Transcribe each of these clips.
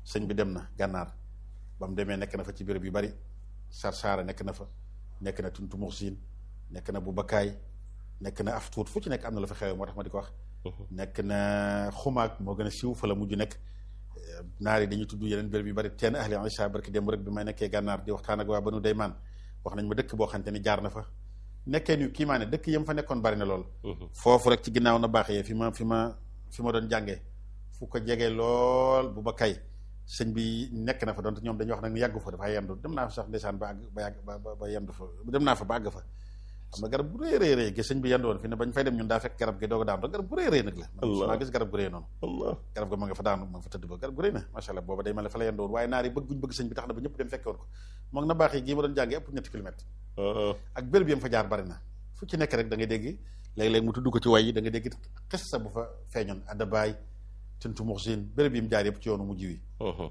sëñ bi dem na gànnaar ba mu demee nekk na fa ci béréb yu bari Sarsara nekk na fa nekk na Tuntu Muxsin nekk na bu Bakkaay nekk na af tuut fu ci nekk am na la fa xew moo tax ma di ko wax nekk na xumaag moo gën a siiw fa la mujj nekk naar yi dañuy tudd yeneen béréb yu bari teen ahli Isa barki démb rek bi may nekkee gànnaar di waxtaan ak waa banu daymaan wax nañ ma dëkk boo xamante ni jaar na fa nekkee ni kii maa ne dëkk yam fa nekkoon bari na lool foofu rek ci ginnaaw na baax yee fi ma fi ma fi ma doon jàngee fu ko jegee lool bu ba kay sëñ bi nekk na fa donte ñoom dañuy wax nag ni yàggu fa dafa yendu dem naa fa sax ndeysaan ba àgg ba yàgg ba ba yendu fa dem naa fa ba àgg fa am na garab bu rëy rëy rëy gi sëñ bi yendu woon fi ne bañ fay dem ñun daa fekk garab gi doog a daanu garab bu rëy rëy nag la man maa gis garab gu rëy noonu garab ga ma nga fa daanu ma nga fa tëdd ba garab gu rëy na macha allah booba day mel ne fa la yendu woon waaye naar yi bëgguñ bëgg sëñ bi tax na ba ñëpp dem fekke woon ko moom na baax yi gii ma doon jàngee ëpp ñetti kilomètres ak béréb yam fa jaar bari na fu ci nekk rek da ngay dégg léeg-léeg mu tudd ko ci way yi da nga dégg xis sa bu fa feeñoon addabaay tuntu muxsin béréb yi mu jaar yëpp ci yoonu mujj wi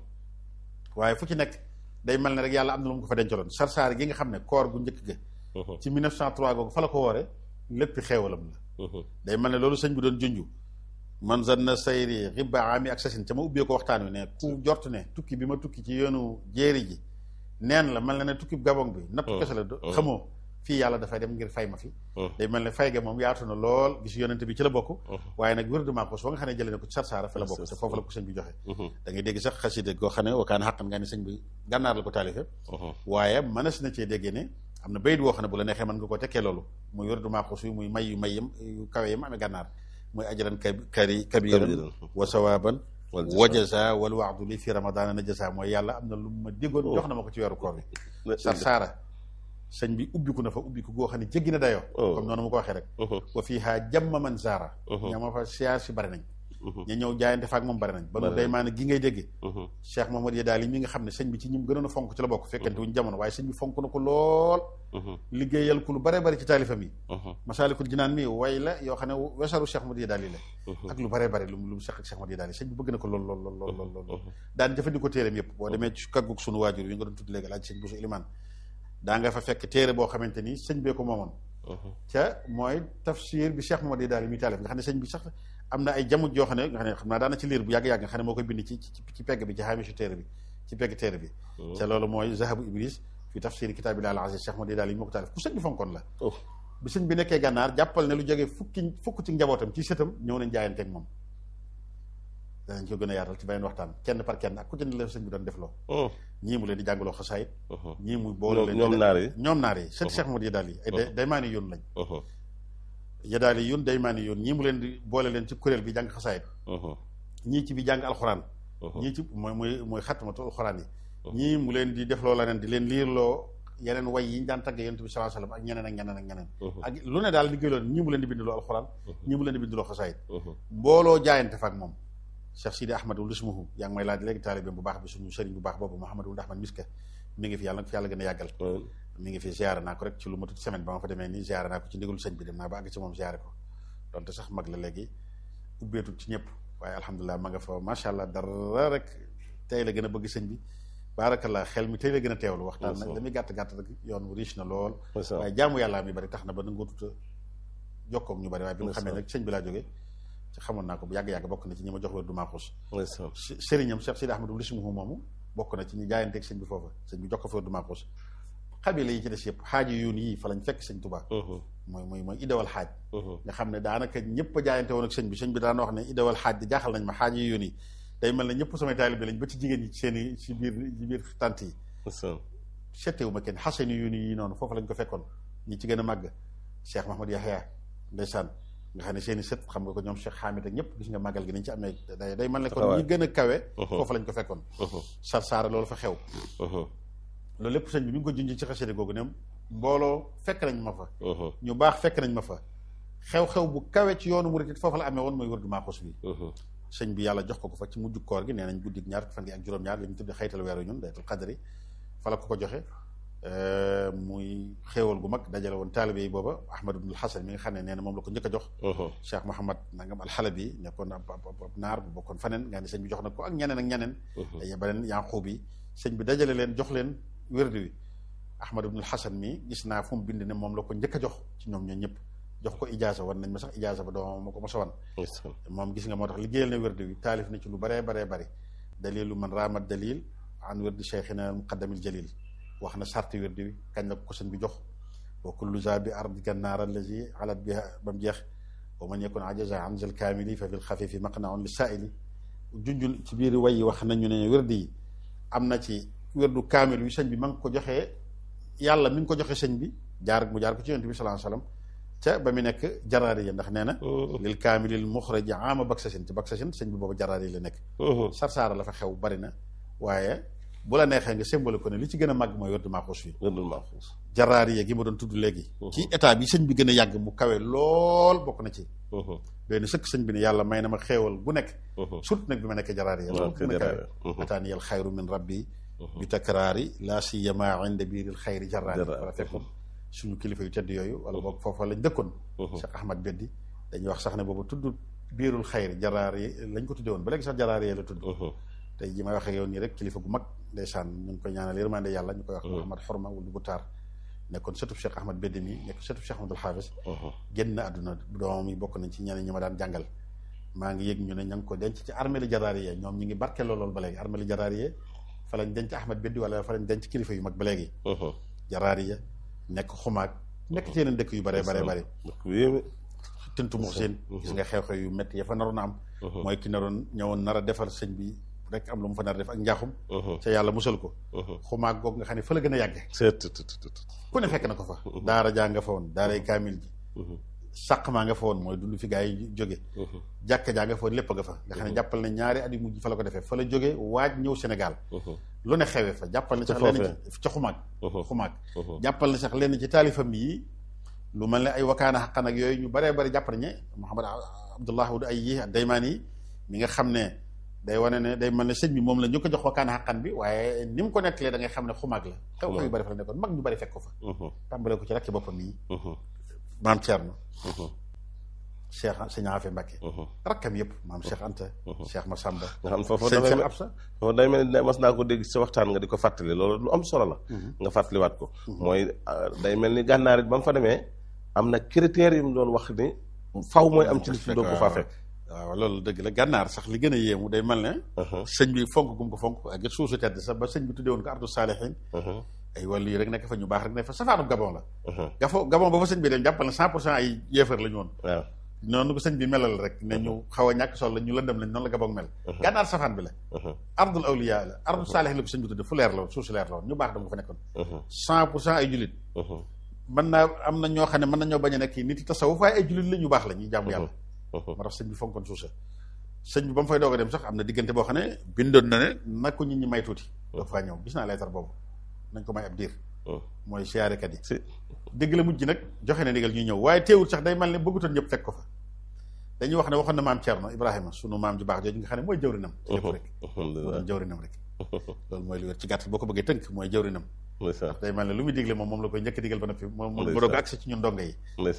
waaye fu ci nekk day mel ne rek yàlla am na lu mu ko fa dencaloon sarsaar gi nga xam ne koor gu njëkk ga ci 1903 googu fa la ko woore lépp xeewalam la day mel ne loolu sëñ bi doon junju man zanna sayri xiba ami ak sasin ca ma ubbee ko waxtaan wi ne ku jort ne tukki bi ma tukki ci yoonu jéeri ji neen la mel na ne tukki gabon bi nattu kese la xamoo fii yàlla dafay dem ngir fay ma fi day mel ne fay ga moom yaatu na lool gis yonente bi ci la bokk waaye nag wér dement ko soo nga xam ne jëlee na ko ci sarsaara fa la bokk te foofu la ko sëñ bi joxe da ngay dégg sax xaside goo xam ne wakaan xaqan nga ne sëñ bi gànnaar la ko taalife waaye mënees na cee déggee ne am na bayit woo xam ne bu la neexee mën nga ko tekkee loolu muy wér dement ko suy muy may yu may yam yu kawe yam amee gànnaar muy ajaran kari kabiran wa sawaban wajaza wal waxdu li fi ramadana najasa mooy yàlla am na lu ma déggoon jox na ma ko ci weeru koor bi sarsaara sëñ bi ubbiku na fa ubbiku goo xam ne jéggi na dayoo comme noonu mu ko waxee rek wa fii haa jamma man zaara ña ma fa siyaar si bari nañ ñu ñëw jaayante fa ak moom bari nañ ba nu day maa ne gi ngay dégg Cheikh Mahamad Yadaal yi mi nga xam ne sëñ bi ci ñim gënoon a fonk ci la bokk fekkante wuñ jamono waaye sëñ bi fonk na ko lool liggéeyal ku lu bare bari ci taalifam yi masaalikul jinaan mi way la yoo xam ne wesaru Cheikh Mahamad Yadaal yi la ak lu bare bari lu lu mu Cheikh ak Cheikh Mahamad Yadaal yi sëñ bi bëgg na ko lool lool lool lool lool lool daan jëfandikoo téeréem yëpp boo demee ci kaggug sunu waajur yi nga doon tudd léegi laaj sëñ Bousso Ilimaan daa nga fa fekk téere boo xamante ni sëñ bee ko moomoon ca mooy tafsir bi Cheikh Mamadou daal yi muy taalif nga xam ne sëñ bi sax am na ay jamono yoo xam ne nga xam ne xam naa daana ci liir bu yàgg-yàgg nga xam ne moo koy bind ci ci pegg bi ci xaamisu téere bi ci pegg téere bi ca loolu mooy zahabu iblis fi tafsir kitaabi al aziz Cheikh Mamadou daal yi moo ko taalif ku sëñ bi fonkoon la bi sëñ bi nekkee gànnaar jàppal ne lu jógee fukki fukk ci njabootam ci sëtam ñëw nañ jaayanteeg moom danañ ko gën a yaatal ci beneen waxtaan kenn par kenn ak ku ci ne la sëñ bi doon def loo ñii mu leen di jàngaloo xasaayit ñii muy boole leen ñoom naar yi ñoom naar yi sët Cheikh Mamadou Yadaal yi ay day maa ni yoon lañ Yadaal yi yoon day maa ni yoon ñii mu leen di boole leen ci kuréel bi jàng xasaayit ñii ci bi jàng alxuraan ñii ci mooy mooy mooy xatmatu alxuraan yi ñii mu leen di def loo la nen di leen liirloo yeneen way yi ñu daan tagge yonent bi sallallahu alayhi wasallam ak ñeneen ak ñeneen ak ñeneen ak lu ne daal liggéey loon ñii mu leen di bindiloo alxuraan ñii mu leen di bindiloo xasaayit mbooloo jaayante fa ak moom Cheikh Sidi Ahmadul ismuhu yaa ngi may laaj léegi taalibe bu baax bi suñu sëriñ bu baax boobu Mouhamadul Ahmad Miska mi ngi fi yàlla nag fi yàlla gën a yàggal mi ngi fi ziare naa ko rek ci lu matut semaine ba ma fa demee nii ziare naa ko ci ndigalu sëñ bi dem naa ba àgg ci moom ziare ko donte sax mag la léegi ubbeetul ci ñëpp waaye alhamdulilah ma nga fa macha allah dara rek tey la gën a bëgg sëñ bi baarakallah xel mi tey la gën a teewlu waxtaan nag damuy gàtt gàtt rek yoon wu riche na lool waaye jaamu yàllaa mi bari tax na ba nangoo tuta jokkoog ñu bari waaye bi nga xamee nag sëñ bi laa jógee ci xamoon naa ko bu yàgg-yàgg bokk na ci ñi ma jox wér du maaxuus sëriñam Cheikh Sidi Ahmadou lismuhu moomu bokk na ci ñi jaayanteeg sëñ bi foofa sëñ bi jox ko fa wér du maaxuus xabila yi ci des yëpp xaaji yoon yii fa lañ fekk sëñ Tuubaa mooy mooy mooy idawal xaaj nga xam ne daanaka ñëpp a jaayante woon ak sëñ bi sëñ bi daan wax ne idawal xaaj di jaaxal nañ ma xaaji yoon yi day mel ne ñëpp samay taalibe lañ ba ci jigéen ñi ci seen i ci biir ci biir tant yi settewu ma kenn xasani yoon yi noonu foofu lañ ko fekkoon ñi ci gën a màgg Cheikh Mahamad Yahya ndeysaan nga xam ne seen i sët xam nga ko ñoom Cheikh Hamid ak ñëpp gis nga màggal gi nañ ci amee day day mel ne kon ñi gën a kawe foofu lañ ko fekkoon sarsaara loolu fa xew loolu lépp sëñ bi mi ngi ko junj ci xasida googu ne mbooloo fekk nañ ma fa ñu baax fekk nañ ma fa xew-xew bu kawe ci yoonu murit it foofu la amee woon mooy wërdu maaxus bi sëñ bi yàlla jox ko ko fa ci mujj koor gi nee nañ guddi ñaar fan gi ak juróom-ñaar li ñu tudde xaytal weeru ñun daytul xadri fa la ko ko joxe muy xéewal gu mag dajale woon taalibe yi booba ahmad ibnul hasan mi nga xam ne nee na moom la ko njëkk a jox cheikh mohamad nangam alxalabi nekkoon ab ab naar bu bokkoon faneen nga ne sëñ bi jox na ko ak ñeneen ak ñeneen ay beneen yanquub yi sëñ bi dajale leen jox leen wérdu wi ahmad ibnul hasan mi gis naa fu mu bind ne moom la ko njëkk a jox ci ñoom ñoo ñëpp jox ko ijaasa wan nañ ma sax ijaasa ba doomam ma ko mos a wan moom gis nga moo tax liggéeyal na wérdu wi taalif na ci lu baree baree bari dalilu man raamat dalil an wirdi cheikhina muqaddamil jalil wax na sarti wirdi wi kañ la ko sëñ bi jox wa kullu za bi ardi gannaar allazi alat biha ba mu jeex wa man yakun ajaza an zal kaamili fa fil xafifi maqnaun li saaili junjul ci biir way yi wax nañu ne wirdi yi am na ci wirdu kaamil wi sëñ bi ma ngi ko joxee yàlla mi ngi ko joxe sëñ bi jaar mu jaar ko ci yonent bi sallallahu alayhi wasallam ca ba mu nekk jaraari ya ndax nee na lil kaamilil muxraji ama baksasin ci baksasin sëñ bi boobu jaraari la nekk sarsaara la fa xew bari na waaye bu la neexee nga symbole ko ne li ci gën a màgg mooy wërdu maaxuus wi wërdul maaxuus jaraari ya gi ma doon tudd léegi ci état bi sëñ bi gën a yàgg mu kawe lool bokk na ci doy na sëkk sëñ bi ne yàlla may na ma xeewal gu nekk surtout nag bi ma nekkee jaraari ya loolu gën a kawe ataani yal xayru min rabbi bi takraari laa siyama inda biiril xayri jaraari wala fekkoon suñu kilifa yu tedd yooyu wala boog foofa lañ dëkkoon Cheikh Ahmad Beddi dañuy wax sax ne boobu tudd biirul xayri jaraar yi lañ ko tuddee woon ba léegi sax jaraar yi la tudd tey ji may waxee yow nii rek kilifa gu mag ndeysaan ñu ngi koy ñaanal yërmande yàlla ñu koy wax Ahmad Xorma wulu bu taar nekkoon sëtub Cheikh Ahmad Beddi mi nekk sëtub Cheikh Ahmadul Xaafis génn àdduna doomam yi bokk nañ ci ñeneen ñi ma daan jàngal maa ngi yëg ñu ne ña ngi ko denc ci armée jaraar yi ñoom ñi ngi barkeloo lool ba léegi armée jaraar yi fa lañ denc Ahmad Beddi wala fa lañ denc kilifa yu mag ba léegi jaraar yi nekk xumaag nekk ci yeneen dëkk yu bare bare bare tintu mux seen gis nga xew-xew yu métti ya fa naroon a am mooy ki naroon ñëwoon nar a defar sëñ bi rek am lu mu fa nar a def ak njaaxum ca yàlla musal ko xumaag googu nga xam ne fa la gën a yàgge ku ne fekk na ko fa daara jaa nga fa woon daaray kaamil ji sàq maa nga fa woon mooy dund fi gaa yi jóge jàkka jaa nga fa woon lépp nga fa nga xam ne jàppal na ñaari at yu mujj fa la ko defee fa la jóge waaj ñëw Sénégal lu ne xewee fa jàppal na sax lenn ci ca xumaag xumaag jàppal na sax lenn ci taalifam yi lu mel ne ay wakaana xaqan ak yooyu ñu baree bari jàpp nañu ne Muhammad Abdullah wud ay yi daymaan yi mi nga xam ne day wane ne day mel ne sëñ bi moom la ñu ko jox wakaana xaqan bi waaye ni mu ko nettalee da ngay xam ne xumaag la xew xew yu bari fa la nekkoon mag ñu bari fekk ko fa tàmbale ko ci rakki boppam yi maam Thierno Cheikh Sëñ Afe Mbacke rakkam yëpp maam Cheikh Anta Cheikh Massamba nga xam foofu sëñ Cheikh Absa foofu day mel ni mas naa ko dégg sa waxtaan nga di ko fàttali loolu lu am solo la nga fàttaliwaat ko mooy day mel ni gànnaar it ba mu fa demee am na critères yu mu doon wax ni faw mooy am ci li fi doo ko faa fekk waaw loolu dëgg la gànnaar sax li gën a yéemu day mel ne sëñ bi fonk gum ko fonk ak suusu tedd sax ba sëñ bi tuddee woon ko ardu saalihin ay wàllu yi rek nekk fa ñu baax rek ne fa safaanub gabon la gafo gabon ba fa sëñ bi dem jàppal ne cent pour cent ay yéefar la ñu woon waaw noonu ko sëñ bi melal rek ne ñu xaw a ñàkk sol la ñu lëndëm lañ noonu la gabon mel gànnaar safaan bi la ardul awliya la ardu saalihin la ko sëñ bi tudde fu leer la woon suuf si leer la woon ñu baax dama ko fa nekkoon cent pour cent ay jullit mën naa am na ñoo xam ne mën nañoo bañ a nekk nit yi tasawuf waaye ay jullit la ñu baax la ñuy jàmm yàlla moo tax sëñ bi fonkoon suusa sëñ bi ba mu fay doog a dem sax am na diggante boo xam ne bindoon na ne na ko nit ñi may tuuti doog faa ñëw gis naa leetar boobu nañ ko may ab diir mooy siyaarekat yi dégg la mujj nag joxe na ndigal ñuy ñëw waaye teewul sax day mel ne bëggutoon ñëpp fekk ko fa dañuy wax ne waxoon na maam Thierno Ibrahima sunu maam ju baax jooju nga xam ne mooy jawrinam ci lépp rek doon jawrinam rek loolu mooy lu wér ci gàtt boo ko bëggee tënk mooy jawrinam ndax day mel ne lu muy digle moom moom la koy njëkk digal ba noppi moom mu doog agsi ci ñun ndongo yi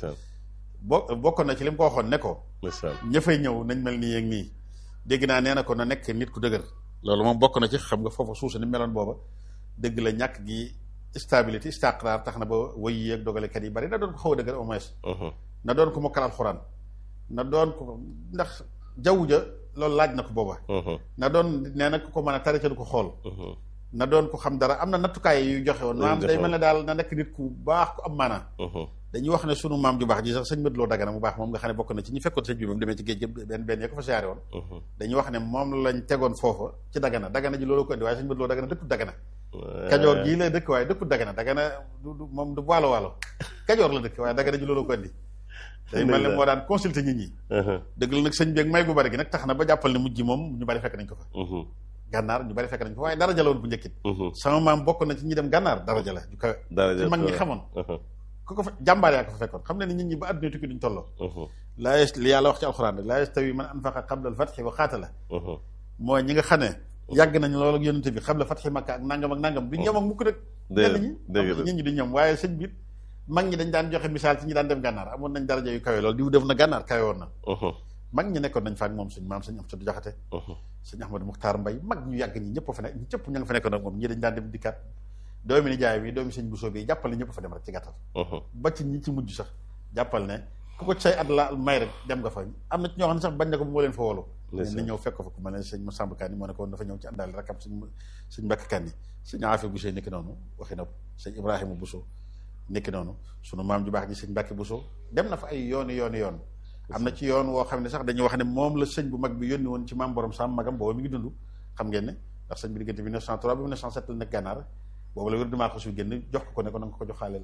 bo bokkoon na ci li mu ko waxoon ne ko ña fay ñëw nañ mel nii ak nii dégg naa nee na ko na nekk nit ku dëgër loolu moom bokk na ci xam nga foofa suusa ni meloon booba dëgg la ñàkk gi stabilité istiqraar tax na ba woy yi ak dogalekat yi bari na doon ko xaw a dëgër au moins na doon ko mokkal alxuraan na doon ko ndax jaww ja loolu laaj na ko booba na doon nee na ku ko mën a tari ca du ko xool na doon ko xam dara am na nattukaay yu joxe woon maanaam day mel ne daal na nekk nit ku baax ku am maanaa dañuy wax ne sunu maam ju baax ji sax sëñ Madloo Dagana mu baax moom nga xam ne bokk na ci ñi fekkoon sëñ bi moom demee ci géej gi benn benn ya ko fa siyaare woon dañuy wax ne moom lañ tegoon foofa ci Dagana Dagana ji loolu ko indi waaye sëñ Madloo Dagana dëkkut Dagana kajoor gii la dëkk waaye dëkkut Dagana Dagana du moom du waalo waalo kajoor la dëkk waaye Dagana ji loolu ko indi day mel ne moo daan consulter nit ñi dëgg la nag sëñ bi ak may gu bari gi nag tax na ba jàppal ne mujj moom ñu bari fekk nañ ko fa gànnaar ñu bari fekk nañ ko fa waaye daraja la woon bu njëkkit sama maam bokk na ci ñi dem gànnaar daraja la ju kawe ci mag ñi xamoon ku ko fa jàmbaar yaa ko fa fekkoon xam ne ni nit ñi ba àdduna tukki duñ tolloo laa yes li yàlla wax ci alxuraan rek laa yastawi man anfaqa qabla al fatxi wa xaatala mooy ñi nga xam ne yàgg nañ loolu ak yonente bi qabla fatxi makka ak nangam ak nangam du ñoom ak mukk nag ñenn ñi nit ñi du ñoom waaye sëñ bi mag ñi dañ daan joxe misaal ci ñi daan dem gànnaar amoon nañ daraja yu kawe loolu diw def na gànnaar kawe woon na mag ñi nekkoon nañ fa ak moom suñ maam suñ am sa du jaxate suñ Ahmadou Muxtaar Mbay mag ñu yàgg ñi ñëpp fa nekk ñi cëpp ña nga fa nekkoon ak moom ñi dañ daan dem dikkaat doomi ni jaay bi doomi sëñ Bousso bi jàppal ne ñëpp fa dem rek ci gàttal ba ci ñi ci mujj sax jàppal ne ku ko say at la may rek dem nga fa am na ci ñoo xam ne sax bañ na ko bu moo leen fa wolu Ndeysaan. na ñëw fekk ko fa ku mel ne sëñ Massamba Kanni moo ne ko woon dafa ñëw ci àndaale rakam sëñ sëñ Mbàkke Kanni sëñ Afi Bousso nekki noonu waxi na ko sëñ Ibrahima Bousso nekki noonu sunu maam ju baax ji sëñ Mbàkke Bousso dem na fa ay yooni yooni yoon am na ci yoon woo xam ne sax dañuy wax ne moom la sëñ bu mag bi yónni woon ci maam borom sam magam booba mi ngi dund xam ngeen ne ndax sëñ bi diggante 1903 ba 1907 la nekk gànnaar boobu la wér dumaa ko su génn jox ko ko ne ko na nga ko joxaaleel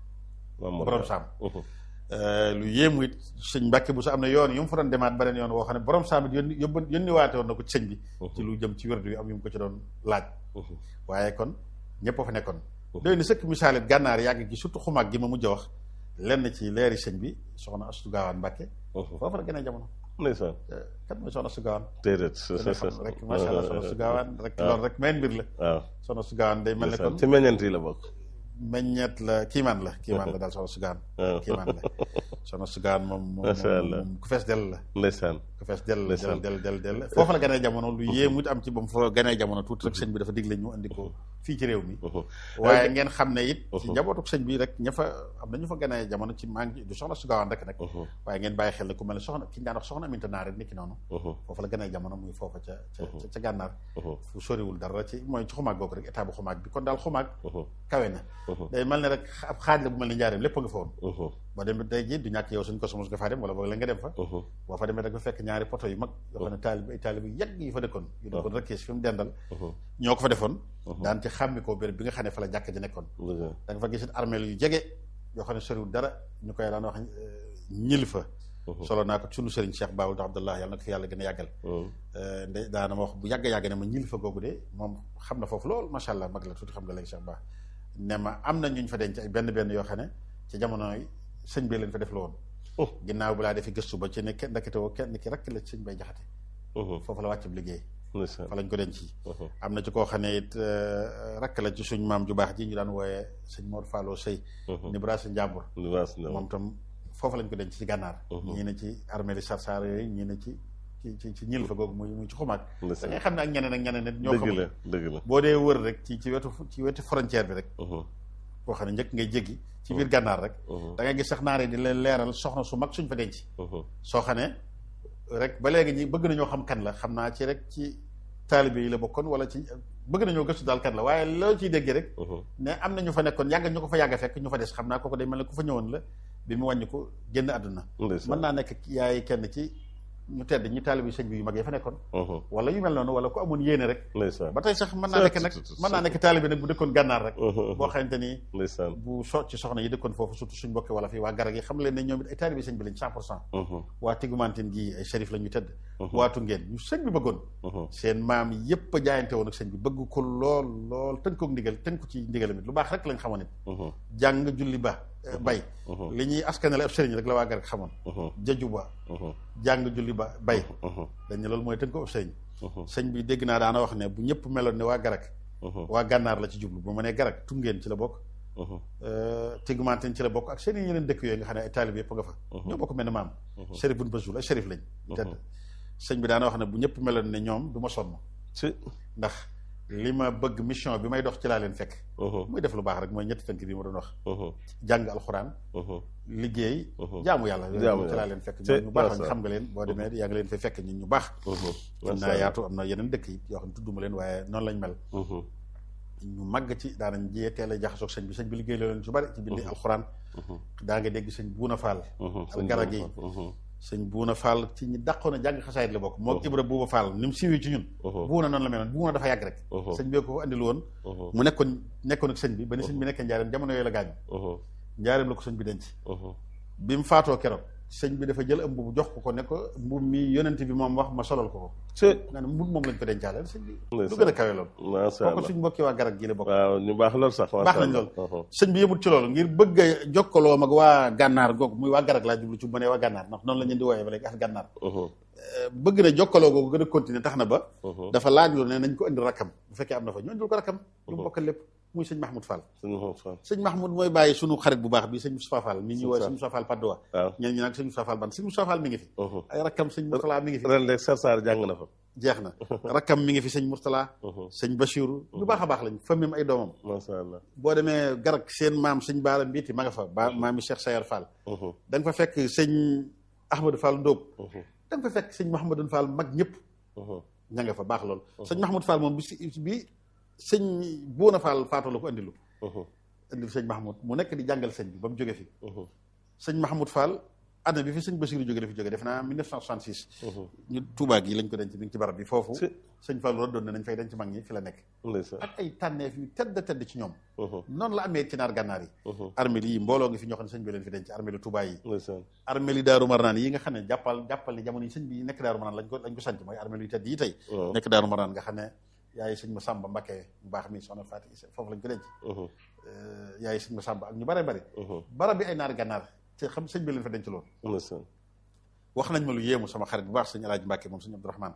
borom saam lu yéemu it sëñ Mbàkke bu sa am na yoon yu mu fa doon demaat beneen yoon woo xam ne borom saam it yónni yóbbu yónni waate woon na ko ci sëñ bi ci lu jëm ci wérdu yi am yu mu ko ci doon laaj waaye kon ñëpp a fa nekkoon doy na sëkk misaalit gànnaar yàgg gi surtout xumaag gi ma mujj a wax lenn ci leeri sëñ bi soxna Astu Gaawaan Mbàkke foofu la gën a jamono ndeysaan kat mooy soxna Astu Gaawaan déedéet dana xam rek macha allah soxna Astu Gaawaan rek loolu rek meen mbir la waaw soxna Astu Gaawaan day mel ne kon ci meññeent yi la bokk meññeet la kiimaan la kiimaan la daal soxna Astu Gaawaan waaw kiimaan la soxna Astu Gaawaan moom moom Macha Allah. moom ku fees dell la ndeysaan ku fees dell Ndeysaan. del del del del foofu la gënee jamono lu yéemu it am ci ba mu fa gënee jamono tuuti rek sëñ bi dafa digle ñu andi ko fii ci réew mi waaye ngeen xam ne it ci njabootuk sëñ bi rek ña fa am na ñu fa gënee jamono ci maa ngi du soxna su gaawaan rek nag waaye ngeen bàyyi xel ne ku mel ne soxna ki ñu daan wax soxna Aminta Naar rek niki noonu foofu la gënee jamono muy foofa ca ca ca- ca gànnaar fu soriwul dara ci mooy ci xumaag googu rek état bu xumaag bi kon daal xumaag kawe na day mel ne rek ab xaaj la bu mel ni njaareem lépp a nga fa woon boo demee tey jii du ñàkk yow suñ ko sumus nga faa dem wala boog la nga dem fa boo fa demee rek ba fekk ñaari poto yu mag yoo xam ne taalib ay taalib yu yàgg yi fa dëkkoon yu dëkkoon rek fi mu dendal ñoo ko fa defoon daan ci xàmmi ko béréb bi nga xam ne fa la jàkk ji nekkoon da nga fa gisit armeel yu jege yoo xam ne soriwul dara ñu koy daan wax ñil fa solo naa ko sunu sëriñ Cheikh Baawul Abdallah yàlla na ko fi yàlla gën a yàggal nde daana ma wax bu yàgg-yàgg ne ma ñil fa googu de moom xam na foofu lool macha allah mag la tuuti xam nga léegi Cheikh Ba ne ma am na ñuñ fa denc ay benn benn yoo xam ne ci jamono yi sëñ bi leen fa def la woon ginnaaw bu laa defi gëstu ba ci ne kenn ndekete woo kenn ki rek la sëñ bay jaxate foofu la wàccub liggéey fa lañ ko denc am na ci koo xam ne it rakk la ci suñ maam ju baax ji ñu daan wooyee sëñ Mor Fallou Sey ni bra sa njàmbur moom tam foofu lañ ko denc ci gànnaar ñii ne ci armée li sarsar yooyu ñii ne ci ci ci ci ñil fa googu muy muy ci xumaag da ngay xam ne ak ñeneen ak ñeneen nit ñoo dëgg la dëgg la boo dee wër rek ci ci wetu ci wetu frontière bi rek boo xam ne njëkk ngay jéggi ci biir gànnaar rek da ngay gis sax naare di leen leeral soxna su mag suñ fa denc soo xam ne rek ba léegi ñi bëgg nañoo xam kan la xam naa ci rek ci taalibe yi la bokkoon wala ci bëgg nañoo gëstu daal kan la waaye loo ciy déggee rek ne am na ñu fa nekkoon yàgg ñu ko fa yàgg fekk ñu fa des xam naa kooku day mel ne ku fa ñëwoon la bi mu wàññi ko génn àdduna mën naa nekk yaay kenn ci ñu tedd ñi taalibe sëñ bi yu mag yi fa nekkoon wala yu mel noonu wala ku amoon yéene rek ba tey sax mën naa nekk nag mën naa nekk taalibe nag bu dëkkoon gànnaar rek boo xamante ni bu so ci soxna yi dëkkoon foofu surtout suñ mbokki wala fii waa garag yi xam leen ne ñoom it ay taalibe sëñ bi lañ cent pour cent waa tigumantin gi ay shérif la ñu tëdd waatu ngeen ñu sëñ bi bëggoon seen maam yépp a jaayante woon ak sëñ bi bëgg ko lool lool tënk ko ndigal tënk ko ci ndigalam it lu baax rek lañ xamoon it jàng julli ba bay li ñuy askanale ab sëriñ rek la waa garag xamoon jaju ba jàng julli ba bay dañ ne loolu mooy tënk ko ab sëriñ sëñ bi dégg naa daana wax ne bu ñëpp meloon ne waa garag waa gànnaar la ci jublu bu ma nee garag tungeen ci la bokk tigumanten ci la bokk ak seen yeneen dëkk yooyu nga xam ne ay taalib yëpp nga fa ñoo bokk mel ne maam shérif buñ basul ay shérif lañ tedd sëñ bi daana wax ne bu ñëpp meloon ne ñoom du ma sonn ndax li ma bëgg mission bi may dox ci laa leen fekk muy def lu baax rek mooy ñetti tënk bi ma doon wax jàng alxuraan liggéey jaamu yàlla ci laa leen fekk ñoom ñu baax lañ xam nga leen boo demee yaa ngi leen fay fekk ñun ñu baax am naa yaatu am na yeneen dëkk yi yoo xam ne tudduma leen waaye noonu lañ mel ñu màgg ci daanañ jiyee teel a jaxasoog sëñ bi sëñ bi liggéey la leen ci bari ci bindi alxuraan daa nga dégg sëñ buuna faal al garag yi sëñ buuna faal ci ñi dàqoon a jàng xasaayit la bokk moo ibra buuba faal ni mu siiwee ci ñun buuna noonu la meloon buuna dafa yàgg rek sëñ bi ko andil woon mu nekkoon nekkoon ak sëñ bi ba ni sëñ bi nekkee njaareem jamono yooyu la gaañu njaareem la ko sëñ bi denc bi mu faatoo keroog sëñ bi dafa jël ëmb bu jox ko ko ne ko mbub mi yonent bi moom wax ma solal ko ko nga ne mbub moom lañ ko dencaaleel sëñ bi lu gën a kawe loolu kooku suñ mbokki waa garab gi la bokk waaw ñu baax lool sax baax nañ lool sëñ bi yëmut ci loolu ngir bëgg a jokkaloo mag waa gànnaar googu muy waa garab laa jublu ci bu ne waa gànnaar ndax noonu la ñu di wooyee ba léegi ak gànnaar bëgg na jokkaloo googu gën a continuer tax na ba dafa laaj lu ne nañ ko indi rakkam bu fekkee am na fa ñu indil ko rakkam ñu bokkal lépp muy sëñ Mahmoud Fall sëñ Mahmoud mooy bàyyi sunu xarit bu baax bi sëñ Moustapha Fall mi ñuy wooye sëñ Moustapha Fall Padoa ñeen ñi nag sëñ Moustapha Fall ban sëñ Moustapha Fall mi ngi fi ay rakkam sëñ Moustapha mi ngi fi ren léegi Sarsar jàng na fa jeex na rakkam mi ngi fi sëñ Mourtala sëñ Bachiru ñu baax a baax lañ famim ay doomam macha allah boo demee garak seen maam sëñ Baara Mbiiti ma nga fa ba maami Cheikh Sayar Fall da nga fa fekk sëñ Ahmadou Fall Ndóob da nga fa fekk sëñ Mouhamadou Fall mag ñëpp ña nga fa baax lool sëñ Mahmoud Fall moom bi si bi sëñ Buuna Fall faatoo la ko andilu andil sëñ Mahmoud mu nekk di jàngal sëñ bi ba mu jóge fi sëñ Mahmoud Fall année bi fi sëñ Basiru jóge la fi jóge def naa 1966 ñu Tuubaa gi lañ ko denc bi ngi ci barab bi foofu sëñ Fall rëddoon na nañ fay denc mag ñi fi la nekk ak ay tànneef yu tedd tedd ci ñoom noonu la amee ci naar gànnaar yi armée yi mbooloo ngi fi ñoo xam ne sëñ bi leen fi denc armée li Tuubaa yi armée li Daaru Marnaan yi nga xam ne jàppal jàppal ni jamono yi sëñ bi nekk Daaru Marnaan lañ ko lañ ko sant mooy armée yu tedd yi tey nekk Daaru Marnaan nga xam ne yaay sëñ ma Sàmba Mbakke mu baax mi soxna Faati foofu lañ ko denc yaay sëñ ma Sàmba ak ñu bare bari barab bi ay naar gànnaar te xam sëñ bi leen fa denc loolu wax nañ ma lu yéemu sama xarit bu baax sëñ Alaaji Mbàkke moom sëñ Abdourahman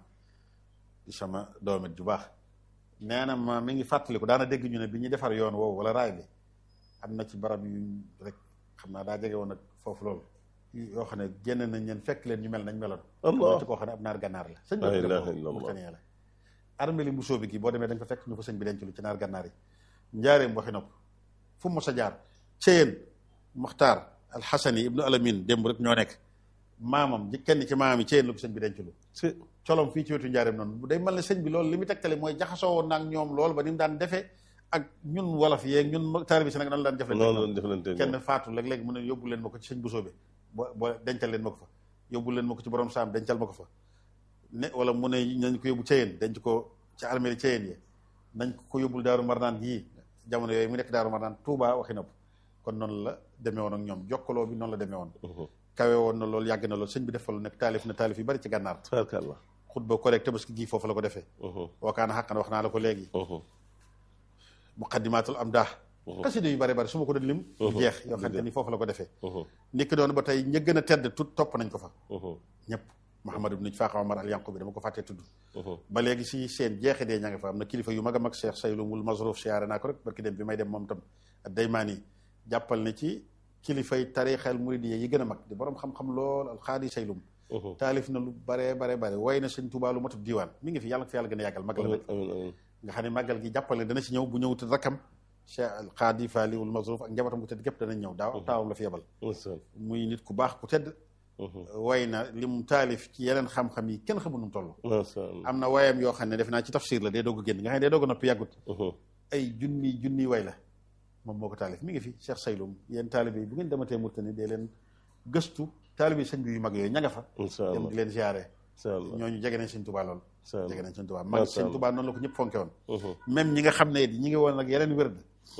di sama doomet ju baax nee na ma mi ngi fàttaliku daana dégg ñu ne bi ñuy defar yoon woowu wala raay bi am na ci barab yu rek xam naa daa jege woon nag foofu loolu yoo xam ne génn nañ leen fekk leen ñu mel nañ meloon am ci koo xam ne ab naar gànnaar la sëñ bi la armée li mbusoo bi gi boo demee da nga fa fekk ñu ko sëñ bi denc lu ci naar gànnaar yi njaareem waxi nopp fu mos a jaar Ceyeen Muxtaar alxasani ibnu alamin démb rek ñoo nekk maamam ji kenn ci maamam yi Ceyeen la ko sëñ bi denc lu colom fii ci wetu njaareem noonu day mel ne sëñ bi loolu li mu tegtale mooy jaxasoo woon naag ñoom loolu ba ni mu daan defee ak ñun wolof yeeg ñun taalibe si nag nan daan jëflante kenn faatu léeg-léeg mu ne yóbbu leen ma ko ci sëñ busoo bi bo boo dencal leen ma ko fa yóbbu leen ma ko ci borom saam dencal ma ko fa ne wala mu ne nañ ko yóbbu Ceyeen denc ko ci armée Ceyeen yi nañ ko yóbbul daaru marnaan yii jamono yooyu mu nekk daaru marnaan Tuubaa waxi na kon noonu la demee woon ak ñoom jokkaloo bi noonu la demee woon kawe woon na loolu yàgg na loolu sëñ bi def fa lu nekk taalif na taalif yu bari ci gànnaar xutba correct tabaski gii foofu la ko defee wakaana xaqan wax naa la ko léegi muqaddimatul am daa xasida yu bari bari su ma ko doon lim jeex yoo xam te ni foofu la ko defee nikki doon ba tey ña gën a tedd tut topp nañ ko fa ñëpp Mouhamad ibn Faaxa Omar al Yanqu bi dama ko fàttee tudd ba léegi si seen jeexe dee ña nga fa am na kilifa yu mag a mag Cheikh Saylumul Mazruf siyaare naa ko rek barki dem bi may dem moom tam ak Daymaani jàppal ne ci kilifay tarixal muridiyya yi gën a mag di borom xam-xam lool alxaadi Saylum taalif na lu bare bare bare way na sëñ Tuubaa lu matut diiwaan mi ngi fi yàlla ko fi yàlla gën a yàggal mag la nag nga xam ne màggal gi jàppal ne dana si ñëw bu ñëwut rakkam Cheikh alxaadi Faaliwul Mazruf ak njabootam bu tedd gépp danañ ñëw daaw taawam la fi yebal muy nit ku baax ku tedd way na li mu taalif ci yeneen xam-xam yi kenn xamul nu mu toll am na wayam yoo xam ne def naa ci tafsir la day doog a génn nga xam ne day doog a noppi yàggut ay junni junni way la moom moo ko taalif mi ngi fi Cheikh Saylum yéen taalibe yi bu ngeen dematee Murtani dee leen gëstu taalibe sëñ bi yu mag yooyu ña nga fa dem di leen ziare ñooñu jege nañ sëñ Tuubaa lool jege nañ sëñ Tuubaa mag sëñ Tuubaa noonu la ko ñëpp fonke woon même ñi nga xam ne ñi ngi woon ak yeneen wérd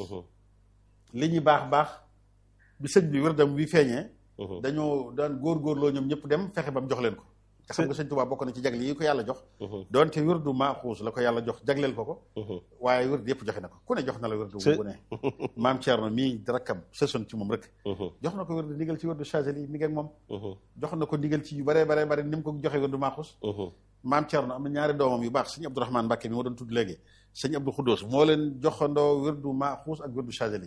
li ñu baax baax bi sëñ bi wérdam bi feeñee dañoo daan góorgóorloo ñoom ñëpp dem fexe ba mu jox leen ko te xam nga sëñ Tuubaa bokk na ci jagle yi ko yàlla jox doonte wirdu maaxuus la ko yàlla jox jagleel ko ko waaye wird yëpp joxe na ko ku ne jox na la wirdu bu ne maam Thierno mii rakkam sësoon ci moom rek jox na ko wirdu ndigal ci wirdu Chazeli mi ngi ak moom jox na ko ndigal ci yu bare bare bare ni mu ko joxe wirdu maaxuus maam Thierno am na ñaari doomam yu baax sëñ Abdourahmane Mbàkke mi ma doon tudd léegi sëñ Abdou Khoudous moo leen joxandoo wirdu maaxuus ak wirdu Chazeli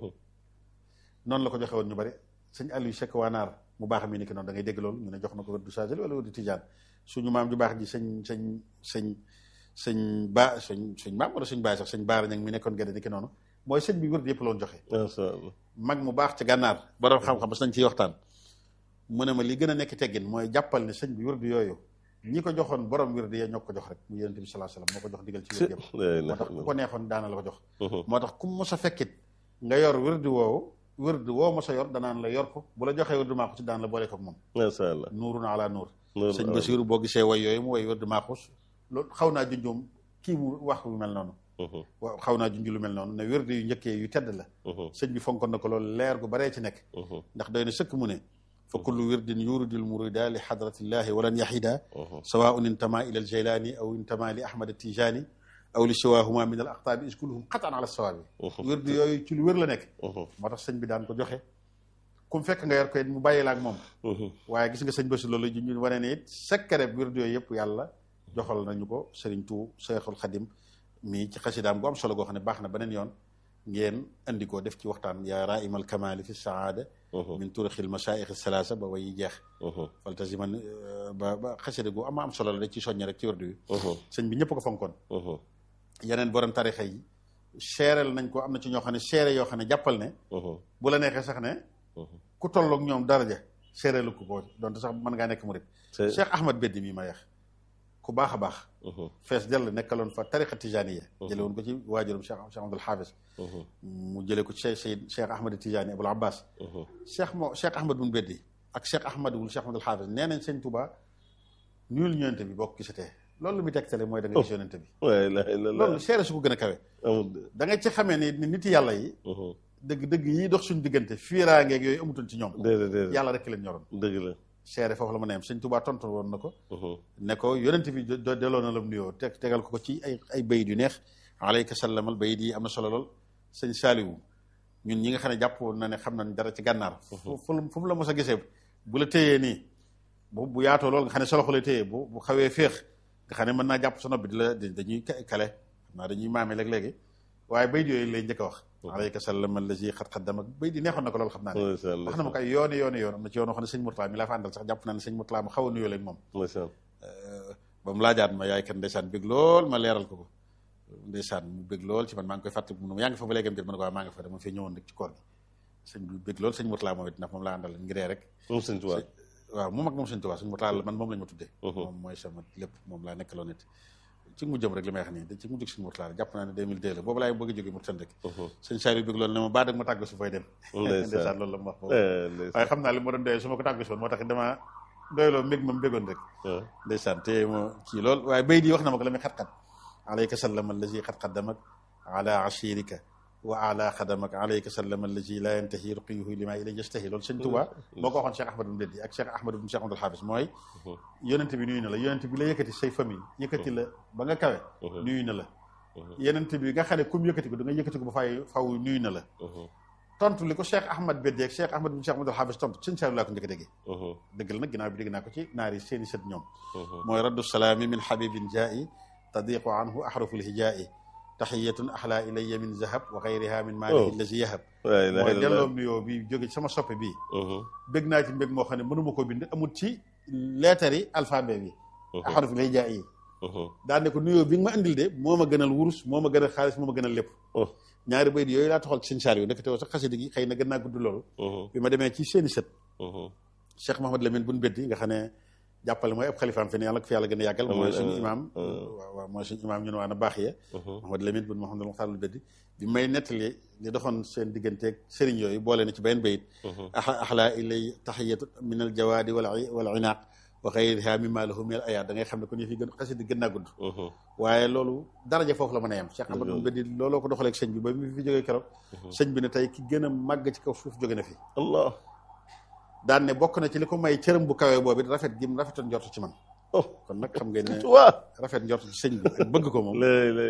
noonu la ko joxe woon ñu bari sëñ Aliou Cheikh Wanaar mu baax mi ni ki noonu da ngay dégg loolu ñu ne jox na ko wérdu Chazeli wala wérdu Tijaan suñu maam ju baax ji sëñ sëñ sëñ sëñ ba sëñ sëñ maam wala sëñ baay sax sëñ baara ñag mi nekkoon gerte ni ki noonu mooy sëñ bi wérdu yëpp loon joxe mag mu baax ci gànnaar borom xam-xam bas nañ ciy waxtaan mu ne ma li gën a nekk teggin mooy jàppal ne sëñ bi wérdu yooyu ñi ko joxoon borom wérdu ya ñoo ko jox rek mu yonent bi sallallahu alayhi wasallam moo ko jox digal ci wérdu yëpp moo tax ku ko neexoon daana la ko jox moo tax ku mos a fekkit nga yor wérdu woowu wërd woo ma sa yor danaan la yor ko bu la joxee wërd maaxus daan la boole ko moom masha Allah nuurun ala nuur sëñ Basiru boo gisee way yooyu mu way wërd maaxus loolu xaw naa junjoom kii mu wax lu mel noonu waaw xaw naa junj lu mel noonu ne wërd yu njëkkee yu tedd la sëñ bi fonkoon na ko loolu leer gu baree ci nekk ndax doy na sëkk mu ne fa kullu wirdin yuridul murida li hadratillahi walan yahida sawaun intama ila al jaylani aw intama li ahmad tijani aw li siwaahuma min al aqtaabi is kulluhum xataan ala sawaabi wér du yooyu ci lu wér la nekk moo tax sëñ bi daan ko joxe ku mu fekk nga yor ko it mu bàyyi la ak moom waaye gis nga sëñ Basi loolu ju ñu wane ne it secret wér du yooyu yëpp yàlla joxal nañu ko sëriñ tu Seexul Xadim mii ci xasidaam gu am solo goo xam ne baax na beneen yoon ngeen andi ko def ci waxtaan yaa raimal kamali fi saada min turixil masaayix salaasa ba way jeex faltasiman ba ba xasida gu ama am solo la da ci soññe rek ci wërdu wi sëñ bi ñëpp ko fonkoon yeneen borom tarixa yi seereel nañ ko am na ci ñoo xam ne seere yoo xam ne jàppal ne bu la neexee sax ne ku tolloog ñoom daraja seereelu ko ko donte sax mën ngaa nekk murit Cheikh Ahmad Beddi mii ma yeex ku baax a baax fees dell nekkaloon fa tariqa tijaniya jële woon ko ci waajuram Cheikh Cheikh Abdul Hafiz mu jële ko ci Cheikh Cheikh Ahmad Tijani Abul Abbas Cheikh moo Cheikh Ahmad bun Beddi ak Cheikh Ahmad wul Cheikh Abdul Hafiz nee nañ sëñ Touba nuyul ñëwante bi bokk gisatee loolu lu muy tegtale mooy da nga gis yonente bi loolu seere su ko gën a kawe da nga ci xamee ni nit yàlla yi dëgg dëgg yi dox suñu diggante fiiraangeeg yooyu amutoon ci ñoom yàlla rek leen ñoroon dëgg la seere foofu la mën a yem sëñ Tuubaa tontu woon na ko ne ko yonent bi delloo na la mu nuyoo teg tegal ko ko ci ay ay bayit yu neex alayka sallamal bayit yi am na solo lool sëñ Saaliwu ñun ñi nga xam ne jàpp na ne xam nañ dara ci gànnaar fu fu mu la mos a gisee bu la téyee nii bu bu yaatoo lool nga xam ne sa loxo lay téyee bu bu xawee féex nga xam ne mën naa jàpp sa nopp bi di la dañuy kale xam naa dañuy maame léeg-léegi waaye bayit yooyu lay njëkk a wax alayka sallam allazi xat xaddam ak bayit yi neexoon na ko loolu xam naa ne wax na ma ko ay yooni yooni yoon am na ci yoon xam ne sëñ Murtala mi laa fa àndal sax jàpp naa ne sëñ Murtala ma xaw a nuyoo leen moom ba mu laajaat ma yaay kan ndeysaan bég lool ma leeral ko ko ndeysaan mu bég lool ci man maa ngi koy fàtte mu yaa ngi fa ba léegi am ma ne ko waaw maa ngi fa dama fee ñëwoon rek ci koor gi sëñ bi bég lool sëñ Murtala moom it ndax moom laa àndal ngiree rek moom sëñ Tuubaa waaw moom ak moom sëñ Tuubaa sëñ Murtala man moom lañ ma tuddee moom mooy sama lépp moom laa nekkaloon nit ci mu jëm rek li may wax nii da ci mu jóg suñu Murtala jàpp naa ne 2002 la boobu laay bëgg a jógee Mauritanie rek sëñ Saliou bëgg loolu ne ma baa dag ma tàggu si fooy dem ndeysaan loolu la ma wax boobu waaye xam naa li ma doon doyee su ma ko tàggu si woon moo tax dama doyloo mbég ma mbégoon rek ndeysaan te ma kii lool waaye bay di wax na ma ko la muy xat-xat alayka sallam allazi xat-xaddamak ala ashirika wa ala xadamak alayka sallam allazi la yantahi ruqiyuhu lima ilay yastahi loolu sëñ Tuubaa boo ko waxoon Cheikh Ahmad bin Beddi ak Cheikh Ahmad bin Cheikh Abdul Hafiz mooy yonent bi nuyu na la yonent bi la yëkkati say famille yëkkati la ba nga kawe nuyu na la yonent bi nga xam ne comme yëkkati ko da nga yëkkati ko ba fay faw nuyu na la tontu li ko Cheikh Ahmad Beddi ak Cheikh Ahmad bin Cheikh Abdul Hafiz tontu sëñ Saliou laa ko njëkk a déggee dëgg la nag ginnaaw bi dégg naa ko ci naari seeni sët ñoom mooy raddu salaami min habibin jaa'i tadiqu anhu ahraful hijaa'i taxiyatun axlaa ilayya min zahab wa xayriha min maalihi lazi yahab mooy delloom nuyoo bi jóge ci sama soppe bii bég naa ci mbég moo xam ne mënuma ko bind amul ci leetar yi alphabet bi axaruf lay jaay yi daan ne ko nuyoo bi nga ma andil de moo ma gënal wurus moo ma gënal xaalis moo ma gënal lépp ñaari bayit yooyu laa taxal ci sëñ Saliou nekk teewoo sax xasida gi xëy na gën naa gudd loolu bi ma demee ci seeni sët Cheikh Mahamad Lamine buñ beddi nga xam ne jàppale mooy ab xalifaam fi ne yàlla ko fi yàlla gën a yàggal mooy suñu imaam waaw waaw mooy suñu imaam ñun waa na baax ya Mahamad Lamine bun Mahamadul Muxtaarul beddi bi may nettali li doxoon seen digganteeg sëriñ yooyu boole na ci benn bayit axlaa ilay taxiyatu min al jawaadi wal wal inaaq wa xayriha mimma lahu min al ayaat da ngay xam ne kon yëf yi gën xasida gën naa gudd waaye loolu daraja foofu la mën a yem Cheikh Ahmad bun beddi looloo ko doxaleeg sëñ bi ba mi fi jógee keroog sëñ bi ne tey ki gën a màgg ci kaw suuf jóge na fi allah daan ne bokk na ci li ko may cërëm bu kawee boobu rafet gi mu rafetoon njortu ci man kon nag xam ngeen ne rafet njortu ci sëñ bi ak bëgg ko moom